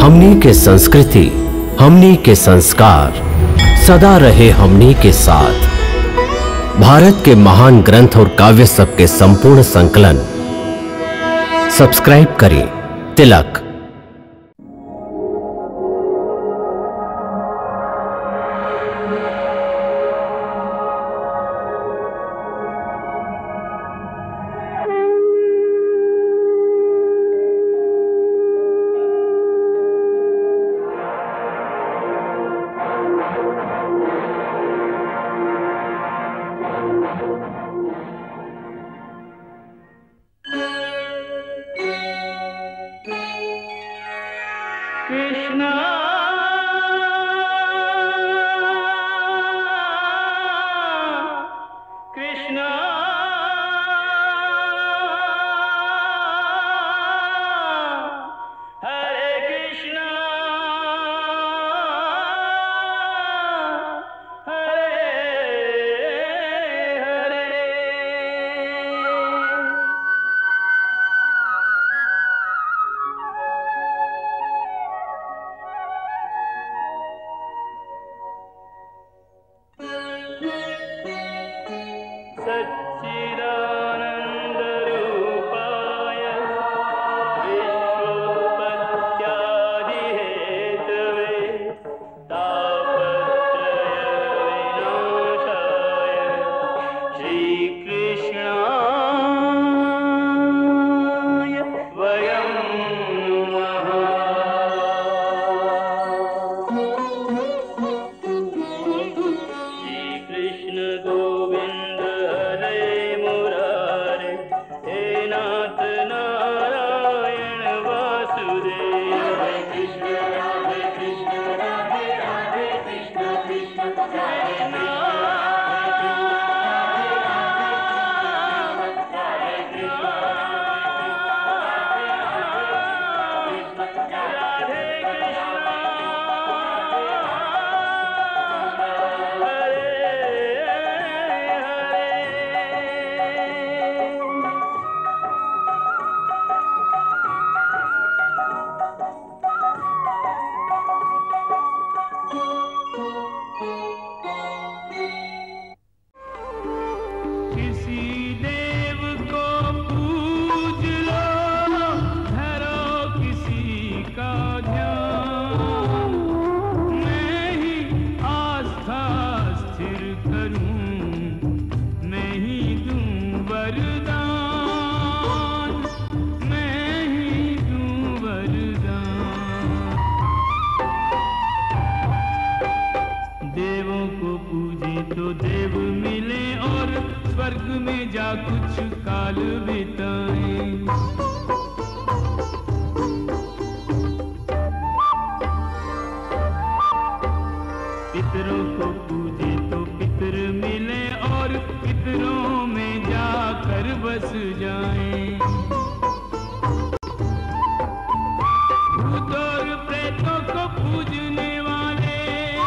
हमनी के संस्कृति हमनी के संस्कार सदा रहे हमनी के साथ भारत के महान ग्रंथ और काव्य सब के संपूर्ण संकलन सब्सक्राइब करें तिलक कृष्णा कृष्णा हरे कृष्णा हरे हरे सच्चिदानन्दरूपाय विश्वोत्पत्त्यादिहेतवे तापत्रयविनाशाय श्रीकृष्णाय वयं नमः श्रीकृष्ण गोविन्द हरे मुरारे हे नाथ नारायण वासुदेव हरे कृष्ण राधे कृष्ण राधे राधे कृष्ण कृष्ण हरे किसी देव को पूज लो धरो किसी का ध्यान मैं ही आस्था स्थिर करूं मैं ही दूं वरदान मैं ही दूं वरदान देवों को पूजे तो देव मिले और स्वर्ग में जा कुछ काल बिताए पितरों को पूजे तो पितर मिले और पितरों में जाकर बस जाएं भूत और प्रेतों को पूजने वाले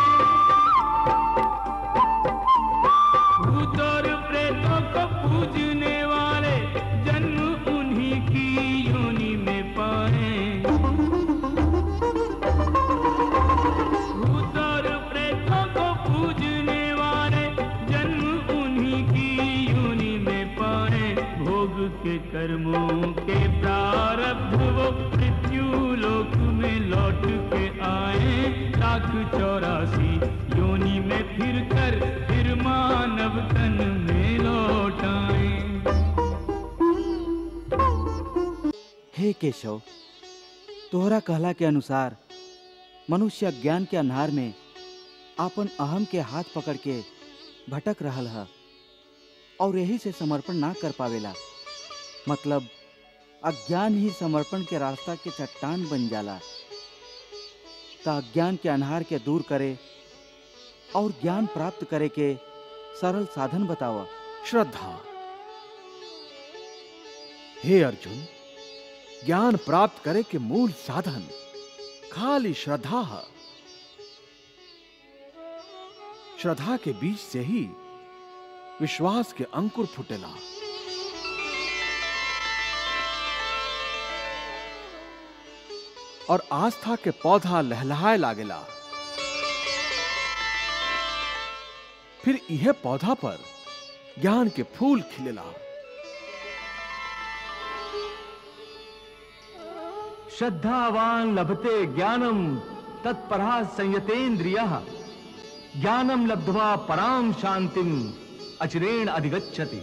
भूत और प्रेतों को पूजने वाले जन्म उन्हीं की योनि में पाए भूत और प्रेतों को पूजने वाले जन्म उन्हीं की योनि में पाए भोग के कर्मों के प्रारब्ध वो मृत्यु लोक में लौट के आए लाख चौरासी योनि में फिर कर फिर मानव तन में लौट आए हे केशव तोहरा कहला के अनुसार मनुष्य ज्ञान के अन्हार में आपन अहम के हाथ पकड़ के भटक रहल है और यही से समर्पण ना कर पावेला मतलब अज्ञान ही समर्पण के रास्ता के चट्टान बन जाला ता अज्ञान के अन्हार के दूर करे और ज्ञान प्राप्त करे के सरल साधन बतावा श्रद्धा हे अर्जुन ज्ञान प्राप्त करे के मूल साधन खाली श्रद्धा है श्रद्धा के बीच से ही विश्वास के अंकुर फुटेला और आस्था के पौधा लहलहाए लागेला फिर यह पौधा पर ज्ञान के फूल खिलेला श्रद्धावान लभते ज्ञानम तत्परा संयतेन्द्रिय ज्ञानम लब्ध्वा पराम शांतिम अचिरेण अधिगच्छति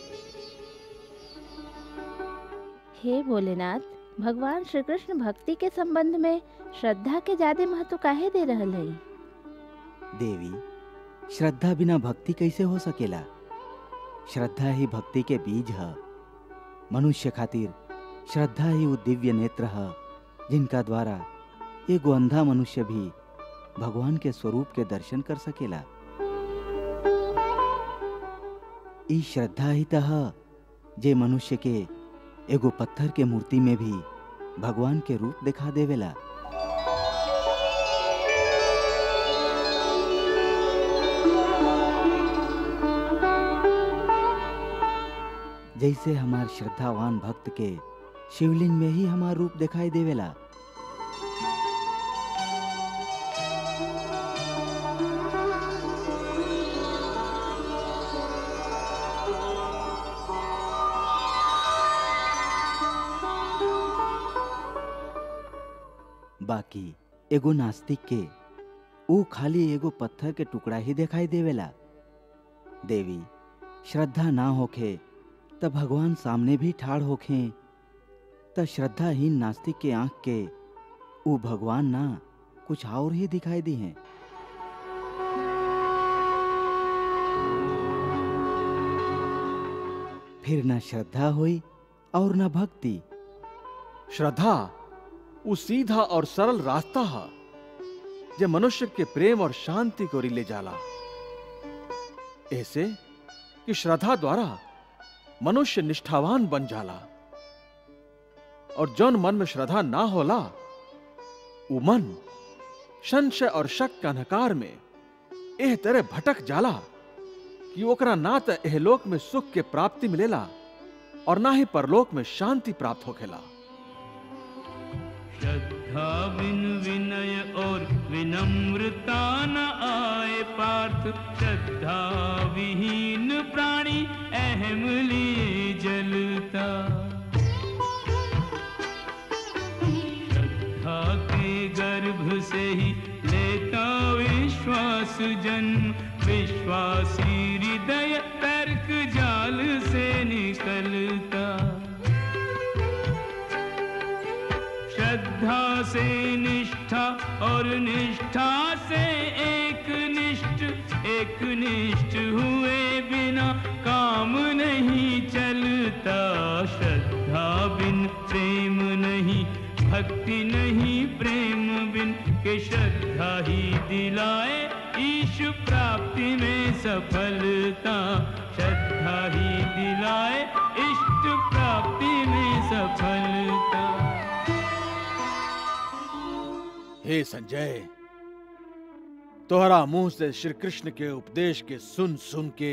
हे भोलेनाथ भगवान श्री कृष्ण भक्ति के संबंध में श्रद्धा के ज्यादा महत्व काहे दे रहल है देवी श्रद्धा बिना भक्ति कैसे हो सकेला श्रद्धा ही भक्ति के बीज है मनुष्य खातिर श्रद्धा ही वो दिव्य नेत्र है जिनका द्वारा एगो अंधा मनुष्य भी भगवान के स्वरूप के दर्शन कर सकेला ई श्रद्धा ही तह जे मनुष्य के एगो पत्थर के मूर्ति में भी भगवान के रूप दिखा देवेला जैसे हमार श्रद्धावान भक्त के शिवलिंग में ही हमार रूप दिखाई देवेला बाकी एगो नास्तिक के ऊ खाली एगो पत्थर के टुकड़ा ही दिखाई देवेला देवी श्रद्धा ना होखे त भगवान सामने भी ठाड़ होखे त श्रद्धाहीन नास्तिक के आंख के ऊ भगवान ना कुछ और ही दिखाई दी हैं फिर न श्रद्धा हुई और न भक्ति श्रद्धा वो सीधा और सरल रास्ता है जे मनुष्य के प्रेम और शांति को रिले जाला ऐसे कि श्रद्धा द्वारा मनुष्य निष्ठावान बन जाला और जौन मन में श्रद्धा ना होला वो मन संशय और शक के अंधकार में एह तरह भटक जाला कि ओकरा ना तो एहलोक में सुख के प्राप्ति मिलेला और ना ही परलोक में शांति प्राप्त होखेला श्रद्धा बिन विनय और विनम्रता न आए पार्थ श्रद्धा विहीन प्राणी अहम लिए जलता श्रद्धा के गर्भ से ही लेता विश्वास जन्म विश्वासी हृदय तर्क जाल से निकलता श्रद्धा से निष्ठा और निष्ठा से एक निष्ठ एक निष्ठ हुए बिना काम नहीं चलता श्रद्धा बिन प्रेम नहीं भक्ति नहीं प्रेम बिन के श्रद्धा ही दिलाए ईश प्राप्ति में सफलता श्रद्धा ही दिलाए इष्ट प्राप्ति में सफलता हे संजय तोहरा मुंह से श्री कृष्ण के उपदेश के सुन सुन के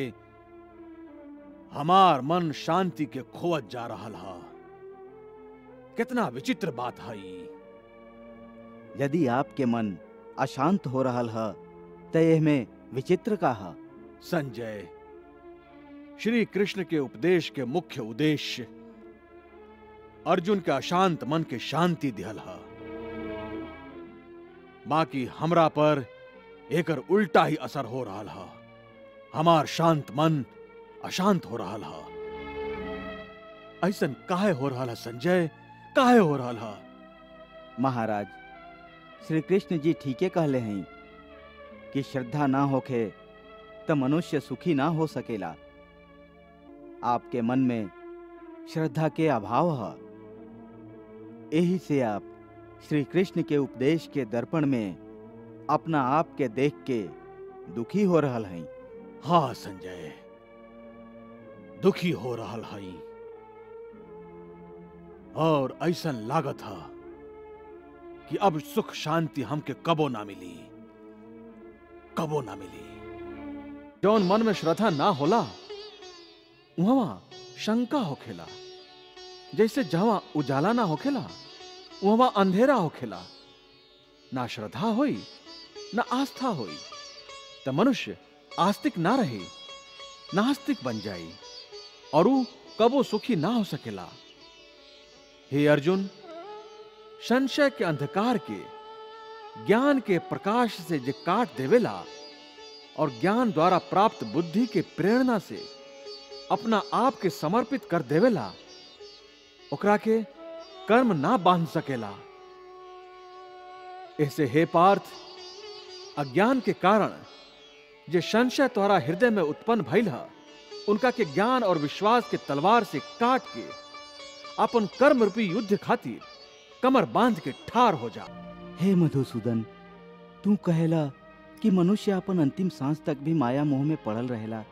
हमार मन शांति के खोवत जा रहा हा कितना विचित्र बात है ई। यदि आपके मन अशांत हो रहल है त एह में विचित्र का है संजय श्री कृष्ण के उपदेश के मुख्य उद्देश्य अर्जुन के अशांत मन के शांति दिहल है बाकी हमरा पर एकर उल्टा ही असर हो रहा है हमार शांत मन अशांत हो रहा है ऐसन काहे हो रहा है संजय काहे हो रहा है महाराज श्री कृष्ण जी ठीके कहले हैं कि श्रद्धा ना होखे त मनुष्य सुखी ना हो सकेला आपके मन में श्रद्धा के अभाव है यही से आप श्री कृष्ण के उपदेश के दर्पण में अपना आप के देख के दुखी हो रहल हैं हाँ संजय दुखी हो रहा है और ऐसन लागत है कि अब सुख शांति हमके कबो ना मिली कबो ना मिली जौन मन में श्रद्धा ना होला वहां शंका होखेला जैसे जहां उजाला ना होखेला वहां अंधेरा होखेला ना श्रद्धा होई ना आस्था होई त मनुष्य आस्तिक ना रहे नास्तिक बन जाई और ऊ कबो सुखी ना हो सकेला हे अर्जुन संशय के अंधकार के ज्ञान के प्रकाश से जे काट देवेला और ज्ञान द्वारा प्राप्त बुद्धि के प्रेरणा से अपना आप के समर्पित कर देवेला ओकरा के कर्म ना बांध सकेला ऐसे हे पार्थ अज्ञान के कारण जे संशय द्वारा हृदय में उत्पन्न भइल है उनका के ज्ञान और विश्वास के तलवार से काट के अपन कर्म रूपी युद्ध खातिर कमर बांध के ठार हो जा हे मधुसूदन तू कहेला कि मनुष्य अपन अंतिम सांस तक भी माया मोह में पड़ल रहेला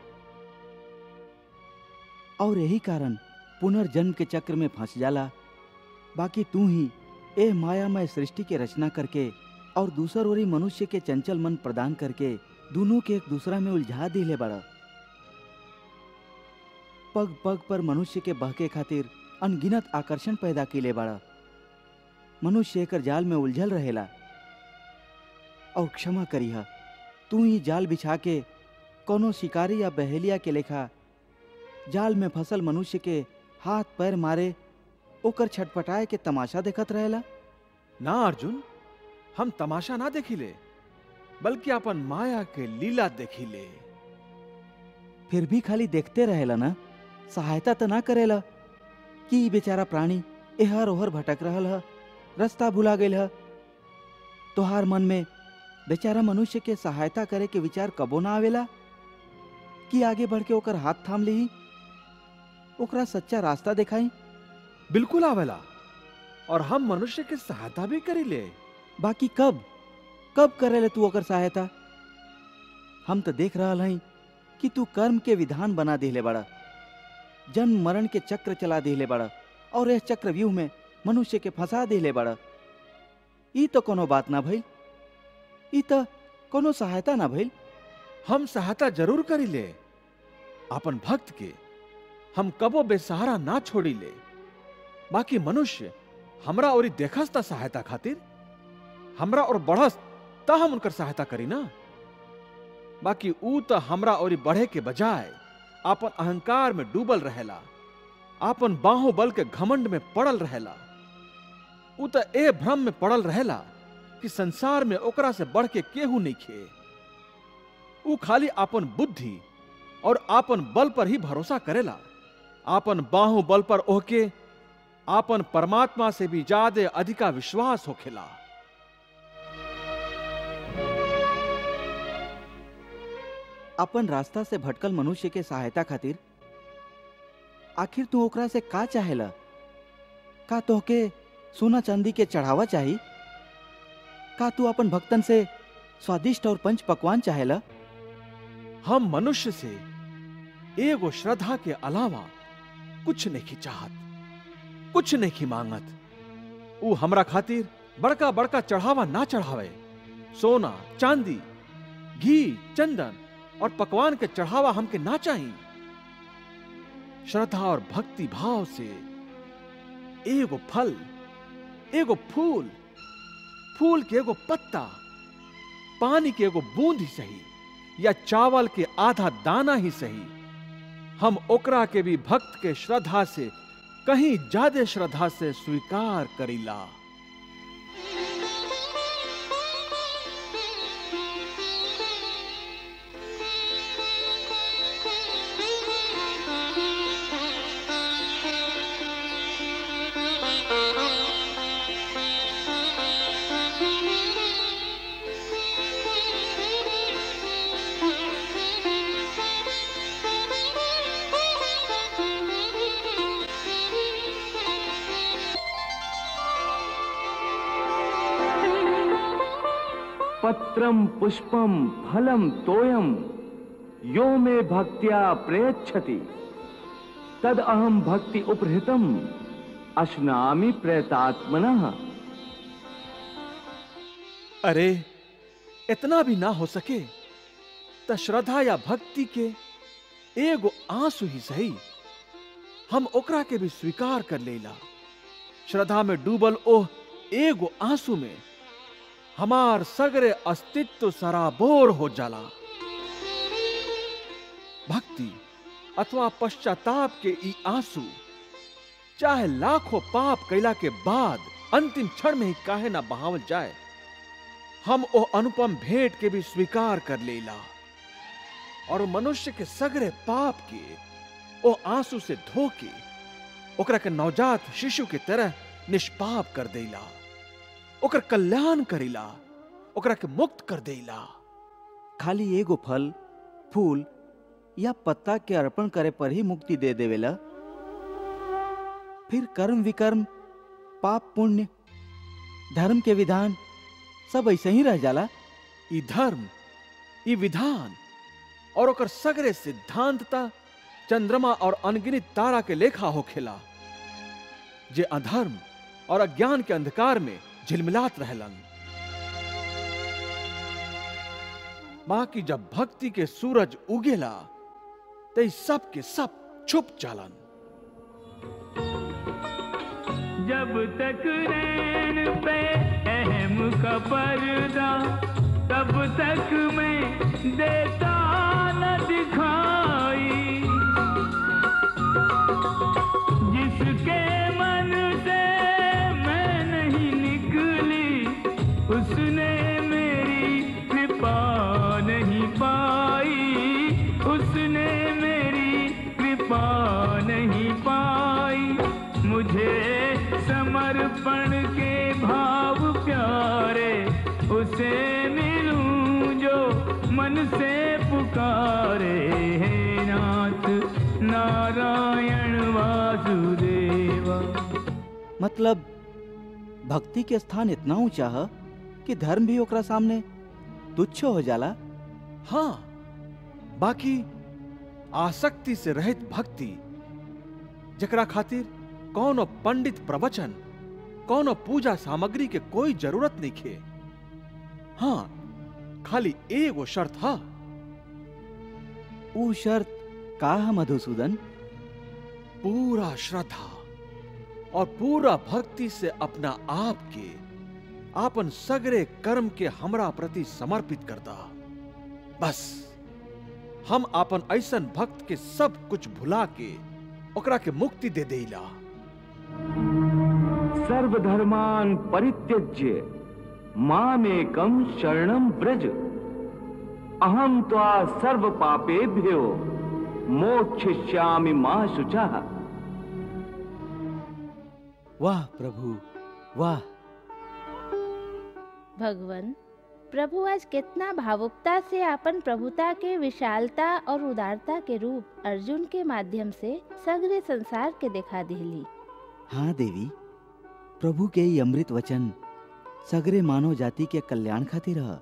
और यही कारण पुनर्जन्म के चक्र में फंस जाला बाकी तू ही ए मायामय सृष्टि के रचना करके और दूसर ओरी मनुष्य के चंचल मन प्रदान करके दोनों के एक दूसरा में उलझा दिले बड़ा पग पग पर मनुष्य के बहके खातिर अनगिनत आकर्षण पैदा किले बड़ा मनुष्य एकर जाल में उलझल रहेला और क्षमा करिहा तू ही जाल बिछा के कोनो शिकारी या बहेलिया के लेखा जाल में फसल मनुष्य के हाथ पैर मारे ओकर छटपटाए के तमाशा देखत रहेला ना अर्जुन हम तमाशा ना देखिले बल्कि अपन माया के लीला देखिले फिर भी खाली देखते रहेला ना सहायता तो ना करेला कि ई बेचारा प्राणी एहर ओहर भटक रहल ह रास्ता भुला गईल ह तोहार मन में बेचारा मनुष्य के सहायता करे के विचार कबो ना आवेला कि आगे बढ़ के ओकर हाथ थाम ली ओकरा सच्चा रास्ता दिखाई बिल्कुल आवेला और हम मनुष्य के सहायता भी करीले बाकी कब कब करेले तू ओकर सहायता हम तो देख रहल हई कि तू कर्म के विधान बना दिले बड़ा जन्म मरण के चक्र चला दिले बड़ा और इस चक्र व्यूह में मनुष्य के फंसा दिले बड़ा ई तो कोनो बात ना भइल ई तो कोनो सहायता ना भइल हम सहायता जरूर करीले अपन भक्त के हम कबो बेसहारा ना छोड़ीले बाकी मनुष्य हमरा और देखस ता सहायता खातिर हमरा और बढ़स ता हम उनकर सहायता करी ना बाकी ऊ तो हमरा और बढ़े के बजाय आपन अहंकार में डूबल रहेला आपन बाहों बल के घमंड में पड़ल रहेला ऊ तो ए भ्रम में पड़ल रहेला कि संसार में ओकरा से बढ़ के केहू नहीं खे ऊ खाली आपन बुद्धि और आपन बल पर ही भरोसा करेला आपन बाहु बल पर ओहके आपन परमात्मा से भी ज्यादा अधिका विश्वास होखेला अपन रास्ता से भटकल मनुष्य के सहायता खातिर आखिर तू ओकरा से का चाहेला का तोहके सोना चांदी के चढ़ावा चाही का तू अपन भक्तन से स्वादिष्ट और पंच पकवान चाहेला हम मनुष्य से एगो श्रद्धा के अलावा कुछ नहीं चाहत कुछ नहीं मांगत ऊ हमरा खातिर बड़का बड़का चढ़ावा ना चढ़ावे सोना चांदी घी चंदन और पकवान के चढ़ावा हमके ना चाहिए श्रद्धा और भक्ति भाव से एगो फल एगो फूल फूल के एगो पत्ता पानी के एगो बूंद ही सही या चावल के आधा दाना ही सही हम ओकरा के भी भक्त के श्रद्धा से कहीं ज्यादा श्रद्धा से स्वीकार करीला पत्रम पुष्पम फलम तोयम यो मे भक्त्या प्रयच्छति तद अहम भक्ति उपहृतम अश्नामि प्रयतात्मनः अरे इतना भी ना हो सके त श्रद्धा या भक्ति के एगो आंसू ही सही हम ओकरा के भी स्वीकार कर लेला श्रद्धा में डूबल ओह एगो आंसू में हमार सगरे अस्तित्व सराबोर हो जाला भक्ति अथवा पश्चाताप के ई आंसू चाहे लाखों पाप कैला के बाद अंतिम क्षण में ही काहे ना बहावल जाए हम ओ अनुपम भेंट के भी स्वीकार कर लेला और मनुष्य के सगरे पाप के ओ आंसू से धो के ओकरा के नवजात शिशु के तरह निष्पाप कर देला ओकर कल्याण करेला ओकरा के मुक्त कर देला खाली एगो फल फूल या पत्ता के अर्पण करे पर ही मुक्ति दे देवेला फिर कर्म विकर्म पाप पुण्य धर्म के विधान सब ऐसे ही रह जाला ई धर्म ई विधान और ओकर सगरे सिद्धांतता चंद्रमा और अनगिनत तारा के लेखा होखेला जे अधर्म और अज्ञान के अंधकार में झिलमिलात रहलन बाकी जब भक्ति के सूरज उगेला ते सब के सब छुप जालन जब तक रैन पे अहम का पर्दा तब तक मैं देता न दिखाई जिसके मन से मैं नहीं निकली उसने मेरी कृपा नहीं पाई उसने मेरी कृपा नहीं पाई मुझे समर्पण के भाव प्यारे उसे मिलूं जो मन से पुकारे हे नाथ नारायण वासुदेवा मतलब भक्ति के स्थान इतना ऊंचा है कि धर्म भी ओकरा सामने तुच्छ हो जाला हाँ बाकी आसक्ति से रहित भक्ति जकरा खातिर कौनो पंडित प्रवचन कौनो पूजा सामग्री के कोई जरूरत नहीं खे हाँ खाली एगो शर्त हा ऊ शर्त का है मधुसूदन पूरा श्रद्धा और पूरा भक्ति से अपना आप के आपन सगरे कर्म के हमरा प्रति समर्पित करता बस हम आपन ऐसन भक्त के सब कुछ भुला के ओकरा के मुक्ति दे देला सर्वधर्मान् परित्यज्य मामेकं शरणं व्रज अहं त्वा सर्व पापेभ्यो मोक्षयिष्यामि मा शुचः वाह प्रभु वाह भगवान प्रभु आज कितना भावुकता से अपन प्रभुता के विशालता और उदारता के रूप अर्जुन के माध्यम से सगरे संसार के दिखा दिली हाँ देवी प्रभु के ई अमृत वचन सगरे मानव जाति के कल्याण खातिर ह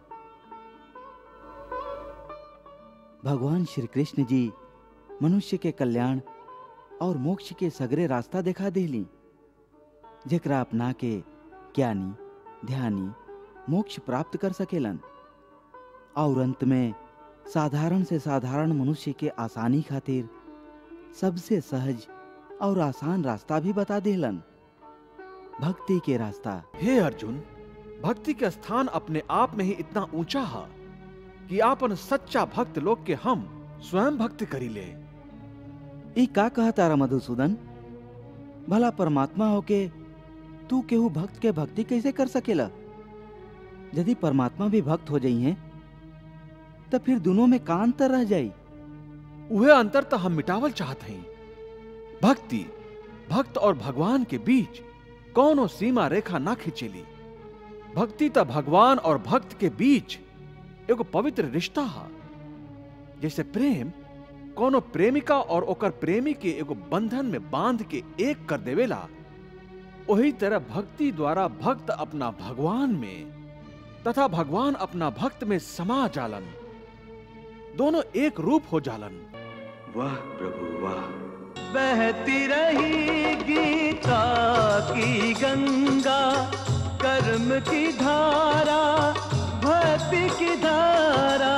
भगवान श्री कृष्ण जी मनुष्य के कल्याण और मोक्ष के सगरे रास्ता दिखा देली जेकरा अपना के ज्ञानी ध्यानी मोक्ष प्राप्त कर सकेलन और अंत में साधारण से साधारण मनुष्य के आसानी खातिर सबसे सहज और आसान रास्ता भी बता देलन भक्ति के रास्ता हे अर्जुन भक्ति के स्थान अपने आप में ही इतना ऊंचा है कि आपन सच्चा भक्त लोग के हम स्वयं भक्त करी ले ई का कहा तारा मधुसूदन भला परमात्मा होके तू केहू भक्त के भक्ति कैसे कर सकेला यदि परमात्मा भी भक्त हो जाई हैं तो फिर दोनों में का अंतर रह जाई वह अंतर तो हम मिटावल चाहते हैं भक्ति भक्त और भगवान के बीच कौनो सीमा रेखा ना खिंचेली भक्ति तो भगवान और भक्त के बीच एगो पवित्र रिश्ता है जैसे प्रेम कोनो प्रेमिका और ओकर प्रेमी के एगो बंधन में बांध के एक कर देवेला वही तरह भक्ति द्वारा भक्त अपना भगवान में तथा भगवान अपना भक्त में समा जालन दोनों एक रूप हो जालन वाह प्रभु वाह बहती रही गीता की गंगा कर्म की धारा भक्ति की धारा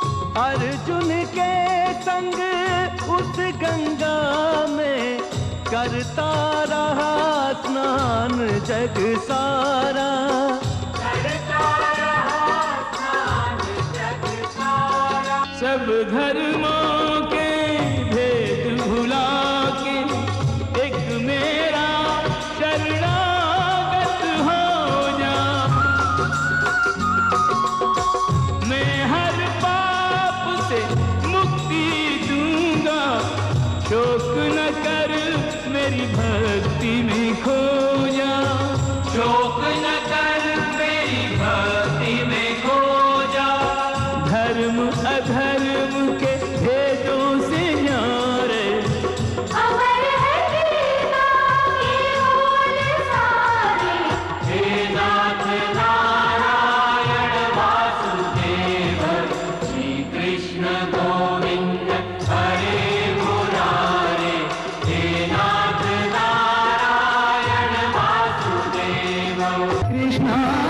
अर्जुन के संग उस गंगा में करता रहा स्नान जग सारा सब धर्मों के भेद भुला के एक मेरा शरणागत हो जा मैं हर पाप से मुक्ति दूंगा शोक न कर मेरी भक्ति में खो जा शोक न कर मेरी भक्ति में खो जा धर्म अधर्म के भेदों से न्यारे अमर है गीता की ओर सारी हे नाथ नारायण वासुदेव श्री कृष्ण गोविंद हरे मुरारे हे नाथ नारायण वासुदेव कृष्ण